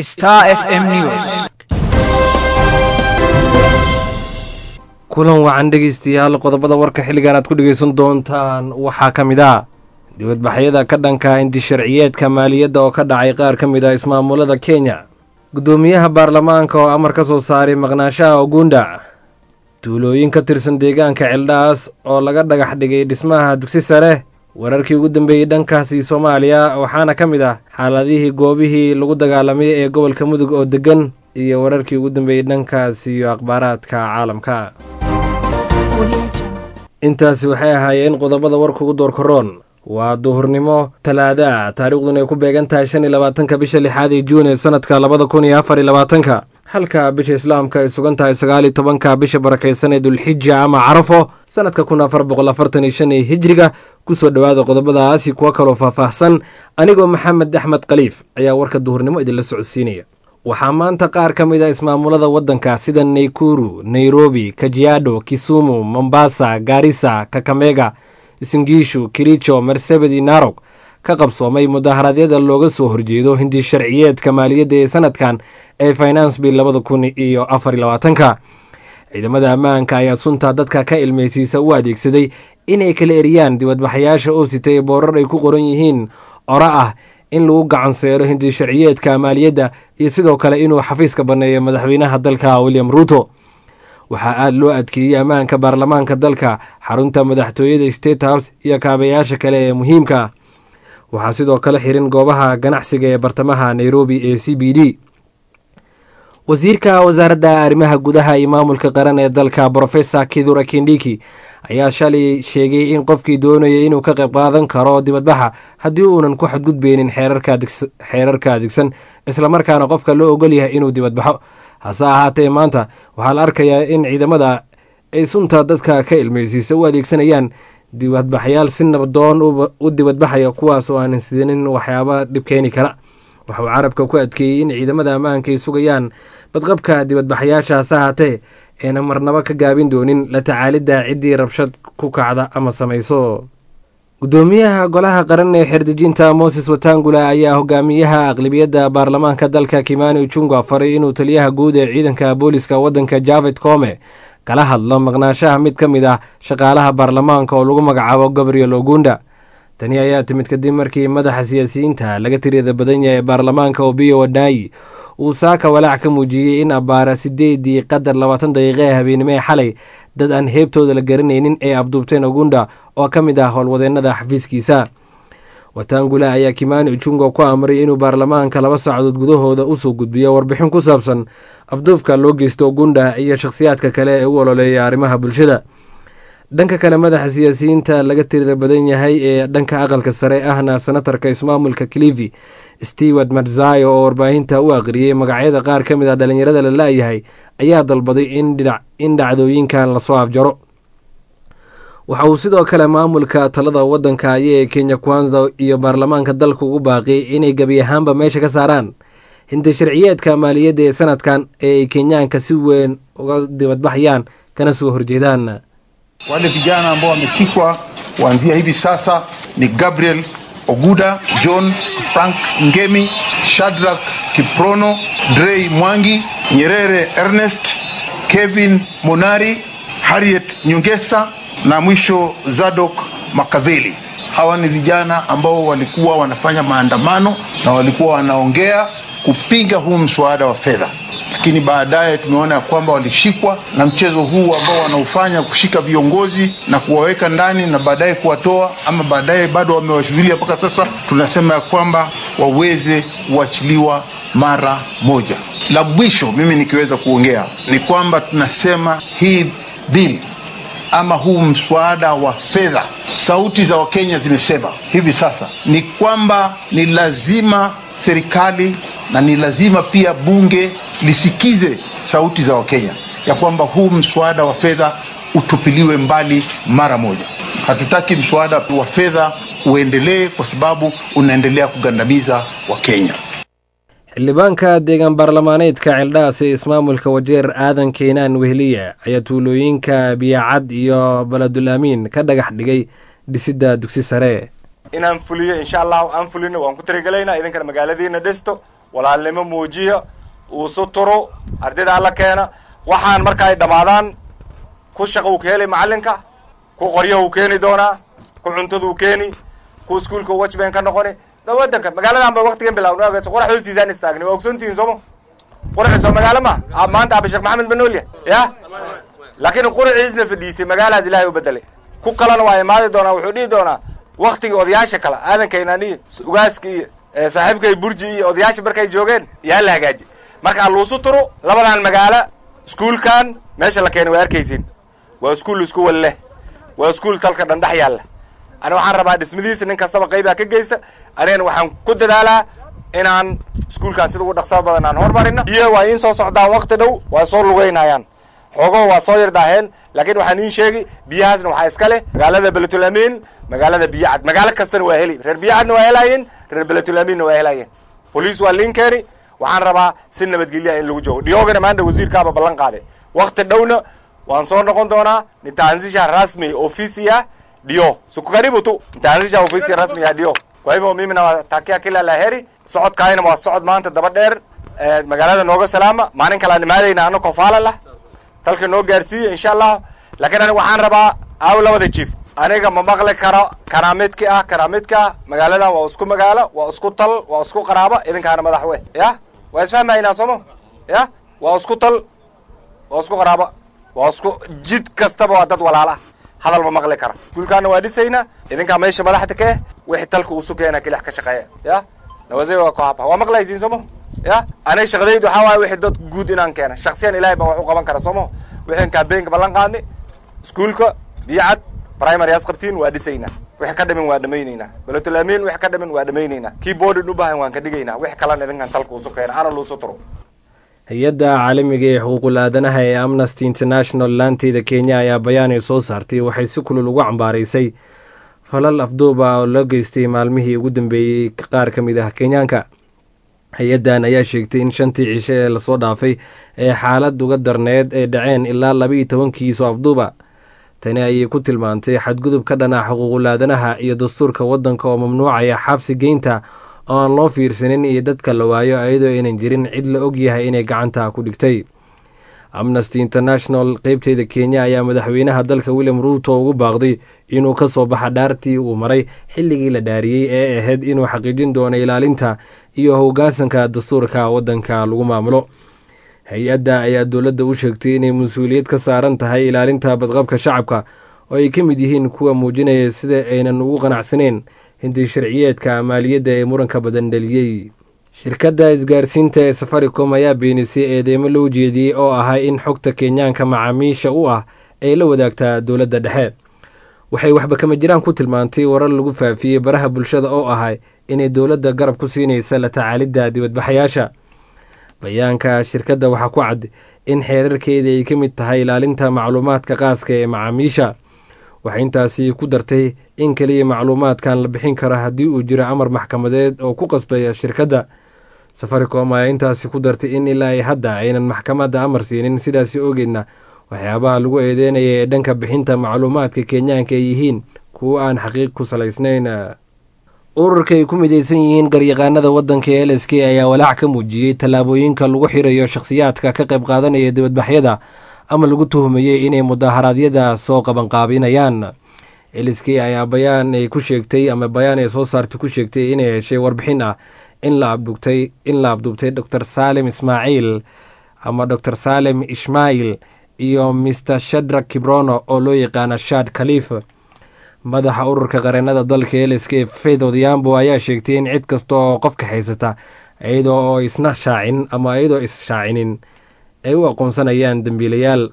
Star FM News. kulan wacan dhegaystayaal qodobada warka xilligan aad ku dhegaysan doontaan waxaa ka mid ah dibadbaxyada ka dhanka indisharciyeedka maaliyadda oo ka dhacay qaar ka mid ah ismaamulada kenya guddoomiyaha baarlamaanka oo amar ka soo saaray maqnaashaha ogunda duulooyin ka tirsan deegaanka celdhaas oo laga dhagax dhigay dhismaha dugsi sare wararkii ugu dambeeyey dhankaasi soomaaliya waxaana ka mid ah xaaladihii goobihii lagu dagaalamay ee gobolka mudug oo deggan iyo wararkii ugu dambeeyey dhankaas iyo akhbaaraadka caalamka intaasi waxay ahaayeen qodobada warka ugu doorkaroon waa duhurnimo talaada taariikhduna ay ku beegan tahay shan iyo labaatanka bisha lixaad ee juun ee sanadka labada kun iyo afar iyo labaatanka halka bisha islaamka ay sugan tahay sagaal iyo tobanka bisha barakaysan ee dulxija ama carafo sanadka kun afar boqol afartan iyo shan ee hijriga kusoo dhowaada qodobadaasi kuwa kaloo faahfaahsan anigoo maxamed axmed khaliif ayaa warka duhurnimo idinla socodsiinaya waxaa maanta qaar ka mid a ismaamulada waddanka sida naykuru nairobi kajiado kisumu mombasa gaarisa kakamega singiishu kiricho marsabedi narog ka qabsoomay mudaharaadyada looga soo horjeedo hindi sharciyeedka maaliyadda ee sanadkan ee finance bill labada kun iyo afar iyo labaatanka ciidamada ammaanka ayaa sunta dadka ka ilmaysiisa u adeegsaday inay kala eriyaan dibadbaxayaasha oo sitay boorar ay ku qoran yihiin ora ah in lagu gacanseero hindi sharciyeedka maaliyadda iyo sidoo kale inuu xafiiska banneeyo madaxweynaha dalka william ruuto waxaa aada loo adkeeyey ammaanka baarlamaanka dalka xarunta madaxtooyada state house iyo kaabayaasha kale ee muhiimka ah waxaa sidoo kale xirin goobaha ganacsiga ee bartamaha nairobi ee c b d wasiirka wasaaradda arrimaha gudaha iyo maamulka qaran ee dalka brofesor kidura kindiki ayaa shalay sheegay in qofkii doonaya inuu ka qayb qaadan karo dibadbaxa haddii uunan ku xadgudbeynin xeerarka adigsan islamarkaana qofka loo ogol yahay inuu dibadbaxo hase ahaatee maanta waxaa la arkayaa in ciidamada ay sunta dadka ka ilmeysiisa u adeegsanayaan dibadbaxyaal si nabdoon u dibadbaxaya kuwaas oo aanan sidanin waxyaaba dhib keeni kara waxauu carabka ku adkeeyey in ciidamada ammaanka ay sugayaan badqabka dibadbaxayaasha hase ahaatee ayna marnabo ka gaabin doonin la tacaalidda ciddii rabshad ku kacda ama samayso guddoomiyaha golaha qaran ee xerdejinta moses watangula ayaa hogaamiyaha aqlibiyadda baarlamaanka dalka kimani junga faray inuu taliyaha guud ee ciidanka booliska waddanka javed kome kala hadlo maqnaashaha mid ka mid ah shaqaalaha baarlamaanka oo lagu magacaabo gabriel ogunda tani ayaa timid kadib markii madaxa siyaasiyiinta laga tiriyada badan yahay ee baarlamaanka obiyo wadaayi uu saaka walaac ka muujiyey in abbaara sideedii qadar labaatan daqiiqa ee habeenimo ee xalay dad aan heebtooda la garanaynin ay abduubteen ogunda oo ka mid ah howlwadeennada xafiiskiisa watangula ayaa kimani ujunga ku amray inuu baarlamaanka laba saacadood gudahooda usoo gudbiyo warbixin ku saabsan abduufka loo geysto ogunda iyo shakhsiyaadka kale ee u ololeeya arrimaha bulshada dhanka kale madaxa siyaasiyiinta laga tirida badan yahay ee dhanka aqalka sare ahna senatarka ismaamulka clivi stewart marzayo oo warbaahinta u aqriyey magacyada qaar ka mid ah dhalinyarada la la-yahay ayaa dalbaday in dhacdooyinkan lasoo afjaro waxa uu sidoo kale maamulka talada waddanka ee kenya kwanza iyo baarlamaanka dalka ugu baaqiyay inay gebi ahaanba meesha ka saaraan hinti sharciyeedka maaliyadda ee sanadkan ee ay kenyaanka si weyn uga dibadbaxayaan kana soo horjeedaan Wale vijana ambao wameshikwa kuanzia hivi sasa ni Gabriel Oguda, John Frank Ngemi, Shadrack Kiprono, Drey Mwangi, Nyerere Ernest, Kevin Monari, Harriet Nyongesa na mwisho Zadok Makaveli. Hawa ni vijana ambao walikuwa wanafanya maandamano na walikuwa wanaongea kupinga huu mswada wa fedha lakini baadaye tumeona ya kwamba walishikwa na mchezo huu ambao wanaofanya kushika viongozi na kuwaweka ndani na baadaye kuwatoa, ama baadaye bado wamewashuhudia mpaka sasa, tunasema ya kwamba waweze kuachiliwa mara moja. La mwisho mimi nikiweza kuongea ni kwamba tunasema hii bili ama huu mswada wa fedha, sauti za Wakenya zimesema hivi sasa ni kwamba ni lazima serikali na ni lazima pia bunge lisikize sauti za Wakenya ya kwamba huu mswada wa fedha utupiliwe mbali mara moja. Hatutaki mswada wa fedha uendelee kwa sababu unaendelea kugandamiza Wakenya. xildhibaanka deegaan baarlamaaneedka ceeldhaas ee ismaamulka wajeer aadan keenaan weheliya ayaa tuulooyinka biyacad iyo baladul amiin ka dhagax dhigay dhisidda dugsi sare inaan fuliyo insha allahu aan fulino waan ku talagelaynaa idinkana magaaladiina dhisto walaalnimo muujiya uusu turo ardayda alla keena waxaan marka ay dhammaadaan ku shaqa uu ka heli macallinka ku qoryaha uu keeni doonaa ku cuntaduu keeni ku iskuulka wajben ka noqoni da waddanka magaaladan ba waktigan bilaawna qorax hoostiisaan istaagni waa ogsoontihiin sooma quraciis oo magaalo ma a maanta aba sheekh maxamed banoolya ya laakiin quraciisna fadhiisay magaalaas ilaahay u bedelay ku kalena waa imaadi doonaa wuxuu dhihi doonaa waktigii odayaasha kale aadankaynan iyo ugaaska iyo saaxiibkay burji iyo odayaasha markay joogeen yaa la hagaaji marka luusu turo labadan magaalo iskuulkan meesha la keenay waa arkaysiin waa iskuul isku wal leh waa iskuul talka dhandhex yaalla ani waxaan rabaa dhismadiisa nin kastaba qaybaa ka geysta anigana waxaan ku dadaalaa inaan iskuulkan sida ugu dhaqsada badan aan hormarino biyo waa iin soo socdaan wakti dhow waa soo lugeynayaan xoogo waa soo yardaaheen laakiin waxaan iin sheegi biyahaasna waxaa iska leh magaalada beletul amiin magaalada biyacad magaalo kastana waa heli reer biyacadna waa helaayeen reer beletul amiinna waa helaayeen boliis waa liin keeni waxaan rabaa si nabadgelya in lagu joogo dhiyoogana maanta wasiirkaaba ballan qaaday wakti dhowna waan soo noqon doonaa nitaanzisha rasmi ofisi ya dio siku karibu tu nitaanzisha ofisi rasmi ya dio kwa hivyo mimi nawatakia kila la heri socodkaayna waa socod maanta daba dheer magaalada nooga salaama maalin kalaan imaadayna anakoo faalalah dalka noo gaarsiiya insha allah laakiin aniga waxaan rabaa aaw labada jief aniga ma maqli karo kanaa midki ah kanaa midka ah magaaladan waa isku magaalo waa isku tal waa isku qaraabo idinkaana madax we ya waa isfahmaynaa sooma ya waa isku tal waa isku qaraabo waa isku jid kastaba waa dad walaala hadal ma maqli kara iskuulkaana waa dhisaynaa idinkaa meesha madaxda ka eh wixii talka uusu keena kelix ka shaqeeya ya nawase waa ku haba waa maqlaysiin sooma ya aniga shaqadaydu waxaa waaye wixii dad guud inaan keena shaksiyan ilahay baa wax u qaban kara sooma wixii kambeynka ballan qaadni iskuulka biyacad primary as qabtiin waa dhisaynaa wixii ka dhimin waa dhamaynaynaa beletul amiin wixii ka dhimin waa dhamaynaynaa kii boodin u baahan waan ka dhigaynaa wixii kalena idinkan talka uusu keena ana luusu turo hay-adda caalamiga ee xuquuqul aadanaha ee amnesty international laanteeda kenya ayaa bayaan ay soo saartay waxay si kulul ugu cambaaraysay falal afduuba oo loo geystay maalmihii ugu dambeeyey qaar ka mid ah kenyaanka hay-addan ayaa sheegtay in shantii cisho ee lasoo dhaafay ee xaalad uga darneed ay dhaceen ilaa labaiyo tobankiiso afduuba tani ayay ku tilmaantay xadgudub ka dhana xuquuqul aadanaha iyo dastuurka waddanka oo mamnuucaya xabsi geynta oo aan loo fiirsanin iyo dadka la waayo iyadoo aynan jirin cid la og yahay inay gacanta ku dhigtay amnesty international qeybteeda kenya ayaa madaxweynaha dalka william ruuto ugu baaqday inuu ka soo baxa dhaartii uu maray xilligii la dhaariyey ee ahayd inuu xaqiijin doono ilaalinta iyo hoggaansanka dastuurka waddanka lagu maamulo hay-adda ayaa dowladda u sheegtay inay mas-uuliyad ka saaran tahay ilaalinta badqabka shacabka oo ay ka mid yihiin kuwa muujinaya sida aynan ugu qanacsaneyn hinti sharciyeedka maaliyadda ee muranka badan dhaliyey shirkadda isgaarsiinta ee safaricom ayaa beenisay eedeymo loo jeediyey oo ahaa in xogta kenyaanka macaamiisha u ah ay la wadaagtaa dowladda dhexe waxay waxba kama jiraan ku tilmaantay warar lagu faafiyey baraha bulshada oo ahay inay dowladda garab ku siinaysa la tacaalidda dibadbaxayaasha bayaanka shirkadda waxaa ku cad in xeerarkeeda ay ka mid tahay ilaalinta macluumaadka qaaska ee macaamiisha waxay intaasi ku dartay in keliya macluumaadkan la bixin karo haddii uu jiro amar maxkamadeed oo ku qasbaya shirkadda safaricom ayaa intaasi ku dartay in ilaa ay hadda aynan maxkamadda amar siinin sidaasi ogeedna waxyaabaha lagu eedeynaya ee dhanka bixinta macluumaadka kenyaanka ay yihiin kuwo aan xaqiiq ku salaysnayn ururka ay ku mideysan yihiin garyaqaanada waddanka l s k ayaa walaac ka muujiyey tallaabooyinka lagu xirayo shakhsiyaadka ka qayb qaadanaya dibadbaxyada ama lagu tuhmayey inay mudaharaadyada soo qabanqaabinayaan l s k ayaa bayaan ay ku sheegtay ama bayaan ay soo saartay ku sheegtay inay heshay warbixin ah in la abdugtay in la abduubtay dor saalem ismaaciil ama dor saalem ishmail iyo mr shadrak kibrono oo loo yaqaana shad khaliif madaxa ururka qareenada dalka l s k faith odhiambo ayaa sheegtay in cid kasta oo qofka haysata iyadoo oo isna shaacin ama iyadoo is-shaacinin ay u aqoonsanayaan dembiilayaal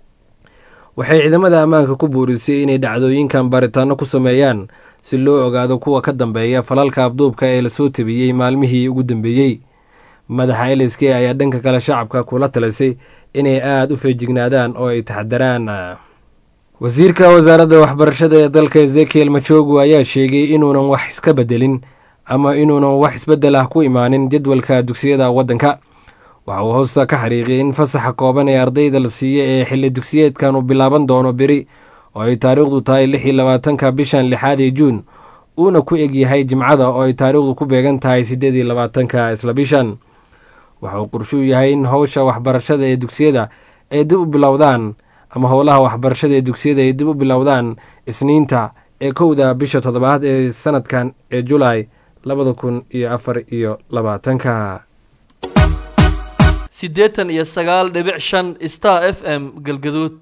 waxay ciidamada ammaanka ku buurisay inay dhacdooyinkan baaritaano ku sameeyaan si loo ogaado kuwa ka dambeeya falalka abduubka ee lasoo tabiyey maalmihii ugu dambeeyey madaxa l s k ayaa dhanka kale shacabka kula talisay inay aada u feejignaadaan oo ay taxdaraan wasiirka wasaaradda waxbarashada ee dalka ezekiel majogu ayaa sheegay inuunan wax iska bedelin ama inuunan wax isbedel ah ku imaanin jadwalka dugsiyada waddanka waxa uu hoosta ka xariiqiyay in fasaxa kooban ee ardayda la siiya ee xilli dugsiyeedkan uu bilaaban doono beri oo ay taariikhdu tahay lix iyo labaatanka bishan lixaad ee juun uuna ku egyahay jimcada oo ay taariikhdu ku beegan tahay siddeed iyo labaatanka isla bishan waxa uu qorshuu yahay in howsha waxbarashada ee dugsiyada ay dib u bilowdaan ama howlaha waxbarashada ee dugsiyada ay dib u bilowdaan isniinta ee kowda bisha toddobaad ee sanadkan ee julaay labada kun iyo afar iyo labaatanka siddeetan iyo sagaal dhibic shan star f m galgaduud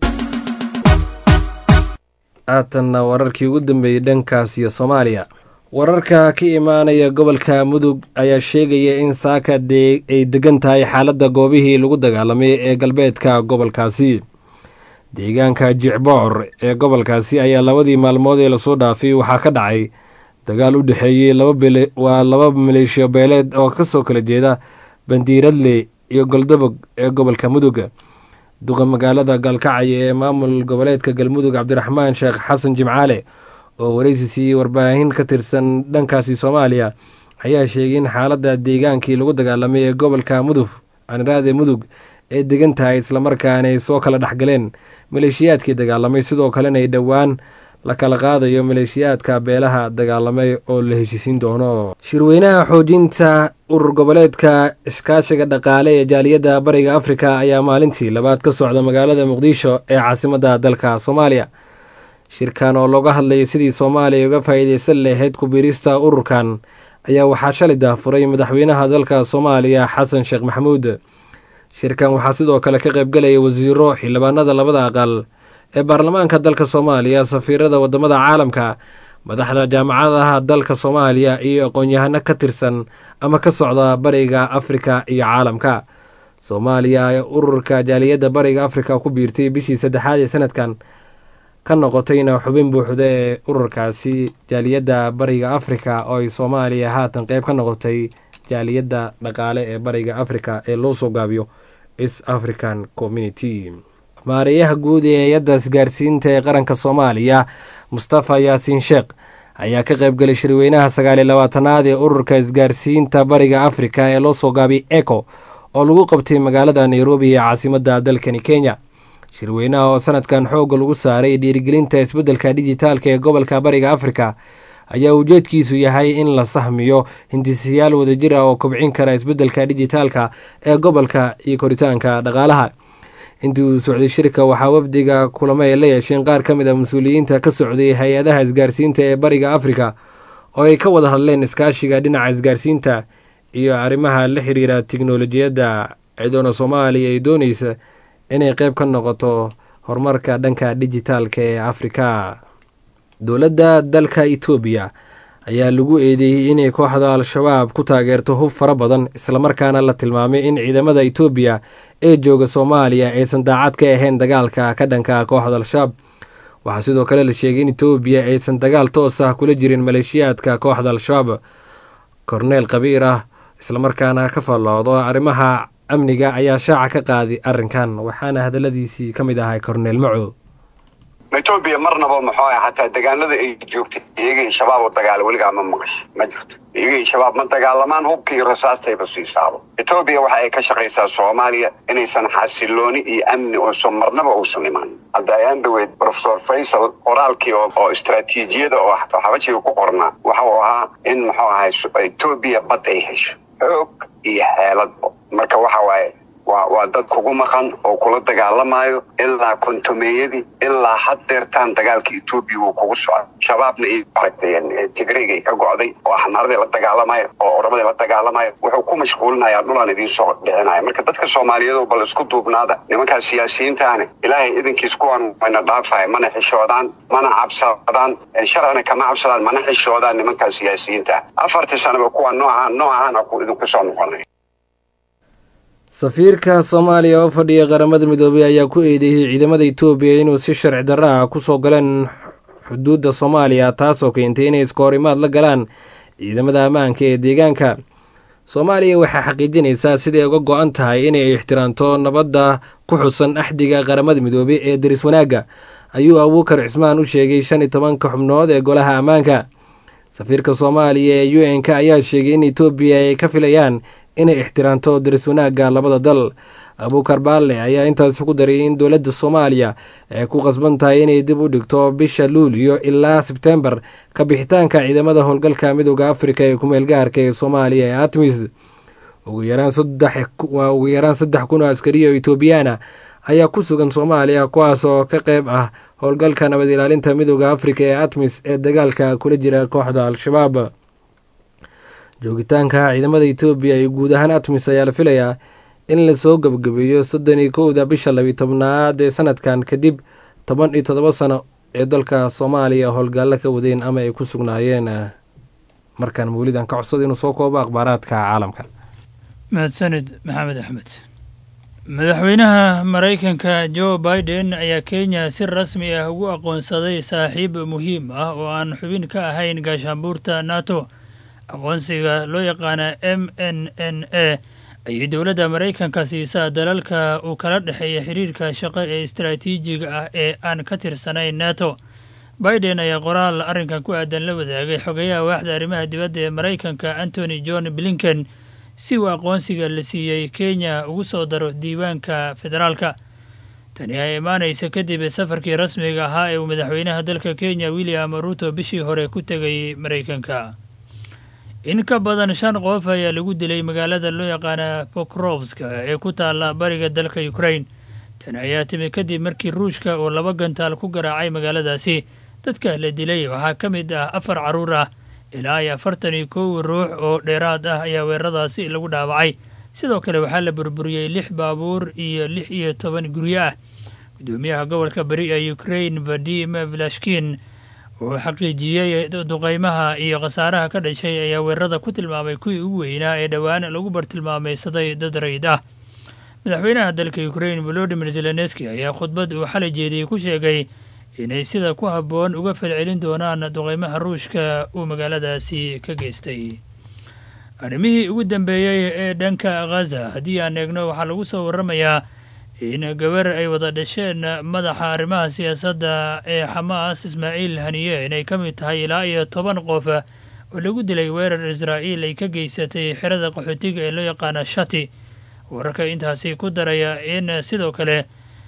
haatanna wararkii ugu dambeeyey dhankaas iyo soomaaliya wararka ka imaanaya gobolka mudug ayaa sheegaya in saaka dee ay degan tahay xaaladda goobihii lagu dagaalamay ee galbeedka gobolkaasi deegaanka jicboor ee gobolkaasi ayaa labadii maalmood ee lasoo dhaafay waxaa ka dhacay dagaal u dhexeeyey waa laba maleeshiyo beeleed oo kasoo kala jeeda bandiiradle iyo goldobog ee gobolka mudug duqa magaalada gaalkacyo ee maamul goboleedka galmudug cabdiraxmaan sheekh xasan jimcaale oo wareysi siiyey warbaahin ka tirsan dhankaasi soomaaliya ayaa sheegay in xaaladda deegaankii lagu dagaalamay ee gobolka mudug aniraade mudug ee degan tahay islamarkaana ay soo kala dhexgaleen maleeshiyaadkii dagaalamay sidoo kalena ay dhowaan la kala qaadayo maleeshiyaadka beelaha dagaalamay oo la heshiisiin doono shirweynaha xoojinta urur goboleedka iskaashiga dhaqaale ee jaaliyadda bariga afrika ayaa maalintii labaad ka socda magaalada muqdisho ee caasimadda dalka soomaaliya shirkan oo looga hadlayay sidii soomaaliya uga faa'iidaysan lahayd kubiirista ururkan ayaa waxaa shalay daafuray madaxweynaha dalka soomaaliya xasan sheekh maxamuud shirkan waxaa sidoo kale ka qaybgalaya wasiiro xildhibaanada labada aqal ee baarlamaanka dalka soomaaliya safiirada wadamada caalamka madaxda jaamacadaha dalka soomaaliya iyo aqoon-yahano ka tirsan ama ka socda bariga afrika iyo caalamka soomaaliya ee ururka jaaliyadda bariga afrika ku biirtay bishii saddexaad ee sanadkan ka noqotayna xubin buuxda ee ururkaasi jaaliyadda bariga afrika oo ay soomaaliya haatan qeyb ka noqotay jaaliyadda dhaqaale ee bariga afrika ee loo soo gaabiyo east african community maareeyaha guud ee hay-adda isgaarsiinta ee qaranka soomaaliya mustafa yaasiin sheekh ayaa ka qaybgalay shirweynaha sagaaliyo labaatanaad ee ururka isgaarsiinta bariga afrika ee loo soo gaabiyay eco oo lagu qabtay magaalada nairobi ee caasimadda dalkani kenya shirweynaha oo sanadkan xoogga lagu saaray dhiirigelinta isbeddelka dijitaalka ee gobolka bariga afrika ayaa ujeedkiisu yahay in la sahmiyo hindisayaal wadajir ah oo kobcin kara isbeddelka dijitaalka ee gobolka iyo koritaanka dhaqaalaha intii uu socday shirka waxaa wafdiga kulamo ay la yeesheen qaar ka mid a mas-uuliyiinta ka socday hay-adaha isgaarsiinta ee bariga afrika oo ay ka wada hadleen iskaashiga dhinaca isgaarsiinta iyo arrimaha la xiriira tiknolojiyadda ciidoona soomaaliya ay dooneysa inay qeyb ka noqoto horumarka dhanka dijitaalka ee afrika dowladda dalka etoobiya ayaa lagu eedeeyey inay kooxda al-shabaab ku taageerto hub fara badan islamarkaana la tilmaamay in ciidamada etoobiya ee jooga soomaaliya aysan daacad ka ahayn dagaalka ka dhanka kooxda al-shabaab waxaa sidoo kale la sheegay in etoobiya aysan dagaal toos ah kula jirin maleeshiyaadka kooxda al-shabaab korneel kabiir ah islamarkaana ka falloodo arrimaha amniga ayaa shaaca ka qaaday arrinkan waxaana hadaladiisii ka mid ahay korneel maco etoobiya marnaba muxuu ah xataa degaanada ay joogtay iyagii shabaab oo dagaala weligaa ma maqasho ma jirto iyagii shabaab ma dagaalamaan hubka iyo rasaastayba siisaabo etoobiya waxa ay ka shaqaysaa soomaaliya inaysan xasilooni iyo amni oosan marnaba uusan imaan hadda ayaan dhaweyd profesor faysal qoraalkii oo istraatiijiyada oo xabajiga ku qornaa waxa uu ahaa in muxuu ahay etoobiya bad ay hesho xoog iyo xeeladbo marka waxa waaye waa waa dad kugu maqan oo kula dagaalamayo ilaa kontomeeyadii ilaa had deertaan dagaalka etoobiya wuu kugu socda shabaabna iyo aragtay tigreygay ka go'day oo axmaaradii la dagaalamayo oo oramadii la dagaalamayo wuxuu ku mashquulinayaa dhulaan idiin soo dhicinaya marka dadka soomaaliyeed bal isku duubnaada nimankaas siyaasiyiintaani ilaahay idinkiis kuwan wayna dhaafaya mana xishoodaan mana cabsadaan sharcina kama cabsadaan mana xishoodaan nimankaas siyaasiyiinta afartii sanaba kuwa nooca noocahana idinku soo noqonaya safiirka soomaaliya oo fadhiya qaramada midoobay ayaa ku eedeeyey ciidamada etoobiya inuu si sharci darra ah kusoo galeen xuduudda soomaaliya taasoo keentay inay iska hor imaad la galaan ciidamada ammaanka ee deegaanka soomaaliya waxaa xaqiijinaysaa siday uga go-an tahay inay ixtiraamto nabadda ku xusan axdiga qaramada midoobay ee daris wanaagga ayuu abuukar cismaan u sheegay shan iyo tobanka xubnood ee golaha ammaanka safiirka soomaaliya ee u n k ayaa sheegay in etoobiya ay ka filayaan inay ixtiraamto daris wanaagga labada dal abuukar baalle ayaa intaasi ku daray in dowladda soomaaliya ay ku qasban tahay inay dib u dhigto bisha luuliyo ilaa sebtembar ka bixitaanka ciidamada howlgalka midooda afrika ee kumeel gaarka ee soomaaliya ee atmis ugu yaraan waa ugu yaraan saddex kun oo askariya oo etoobiyaana ayaa ku sugan soomaaliya kuwaas oo ka qeyb ah howlgalka nabad ilaalinta midooda afrika ee atmis ee dagaalka kula jira kooxda al-shabaab joogitaanka ciidamada etoobiya iyo guud ahaan atmis ayaa la filayaa in lasoo gebgabeeyo soddon iyo kowda bisha labiyo tobnaad ee sanadkan kadib toban iyo toddoba sano ee dalka soomaaliya howlgaallo ka wadeen ama ay ku sugnaayeen markaan mawlidan ka codsada inuu soo koobo akhbaaraadka caalamka mahadsanid maxamed axmed madaxweynaha maraykanka jo biden ayaa kenya si rasmi ah ugu aqoonsaday saaxiib muhiim ah oo aan xubin ka ahayn gaashaanbuurta nato aqoonsiga loo yaqaana m n n a ayay dowladda maraykanka siisaa dalalka uu kala dhexeeya xiriirka shaqo ee istaraatiijiga ah ee aan ka tirsanayn nato biden ayaa qoraal arrinkan ku aadan la wadaagay xogayaha waaxda arrimaha dibadda ee maraykanka antony john blinken si uu aqoonsiga la siiyey kenya ugu soo daro diiwaanka federaalka tani ay imaanaysa kadib safarkii rasmiga ahaa ee uu madaxweynaha dalka kenya william ruto bishii hore ku tegay maraykanka in ka badan shan qof ayaa lagu dilay magaalada loo yaqaana pokrovska ee ku taalla bariga dalka ukrain tani ayaa timi kadib markii ruushka uu laba gantaal ku garaacay magaaladaasi dadka la dilay waxaa ka mid ah afar carruur ah ilaa iyo afartan iyo kow ruux oo dheeraad ah ayaa weeraradaasi lagu dhaawacay sidoo kale waxaa la burburiyey lix baabuur iyo lix iyo toban guryo ah guddoomiyaha gobolka bari ee ukrain vadim vilashkin uu xaqiijiyey duqeymaha iyo khasaaraha ka dhashay ayaa weerarada ku tilmaamay kuwii ugu weynaa ee dhowaan lagu bartilmaamaysaday dad rayd ah madaxweynaha dalka ukrain volodimir zelenski ayaa khudbad uu xalay jeediyey ku sheegay inay sida ku habboon uga falcelin doonaan duqeymaha ruushka uu magaaladaasi ka geystay arrimihii ugu dambeeyey ee dhanka khaza haddii aan eegno waxaa lagu soo warramayaa in gabar ay wada dhasheen madaxa arrimaha siyaasadda ee xamaas ismaaciil haniye inay ka mid tahay ilaa iyo toban qof oo lagu dilay weerar israa'iil ay ka geysatay xerada qaxootiga ee loo yaqaana shati wararka intaasi ku daraya in sidoo kale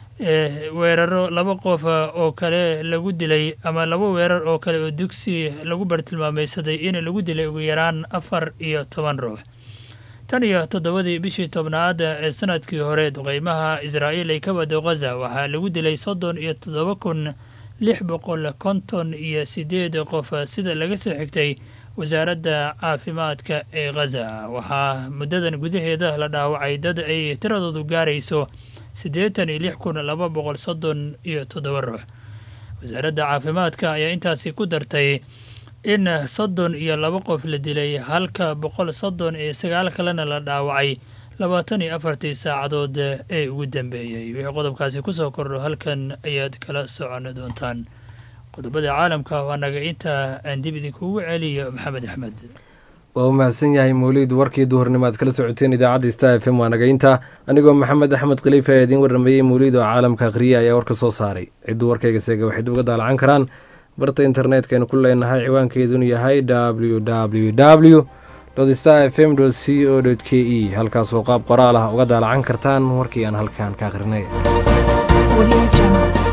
weeraro laba qof oo kale lagu dilay ama laba weerar oo kale oo dugsi lagu bartilmaamaysaday in lagu dilay ugu yaraan afar iyo toban ruux tan iyo toddobadii bishii tobnaad ee sanadkii hore duqeymaha israa'iil ay ka wado khaza waxaa lagu dilay soddon iyo toddoba kun lix boqol konton iyo sideed qof sida laga soo xigtay wasaaradda caafimaadka ee khaza waxaa muddadan gudaheeda la dhaawacay dad ay tiradoodu gaarayso siddeetan iyo lix kun laba boqol soddon iyo toddoba ruux wasaaradda caafimaadka ayaa intaasi ku dartay in soddon iyo laba qof la dilay halka boqol soddon iyo sagaal kalena la dhaawacay labaatan iyo afartii saacadood ee ugu dambeeyey wixii qodobkaasi ku soo kordho halkan ayaad kala socon doontaan qodobada caalamka waa naga inta aan dib idinkugu celiyo maxamed axmed waa u mahadsan yahay mawliid warkii duhurnimo aad kala socoteen idaacadda star f m waa nagaynta anigoo maxamed axmed khaliifa ee idiin warrameeyey mawliid oo caalamka akhriya ayaa warka soo saaray cidduu warkayga seega waxay uga daalacan karaan barta internetkaynu ku leenahay ciwaankeedunu yahay w w w star f m c o k e halkaasoo qaab qoraal ah uga daalacan kartaan warkii aan halkaan ka akhrinay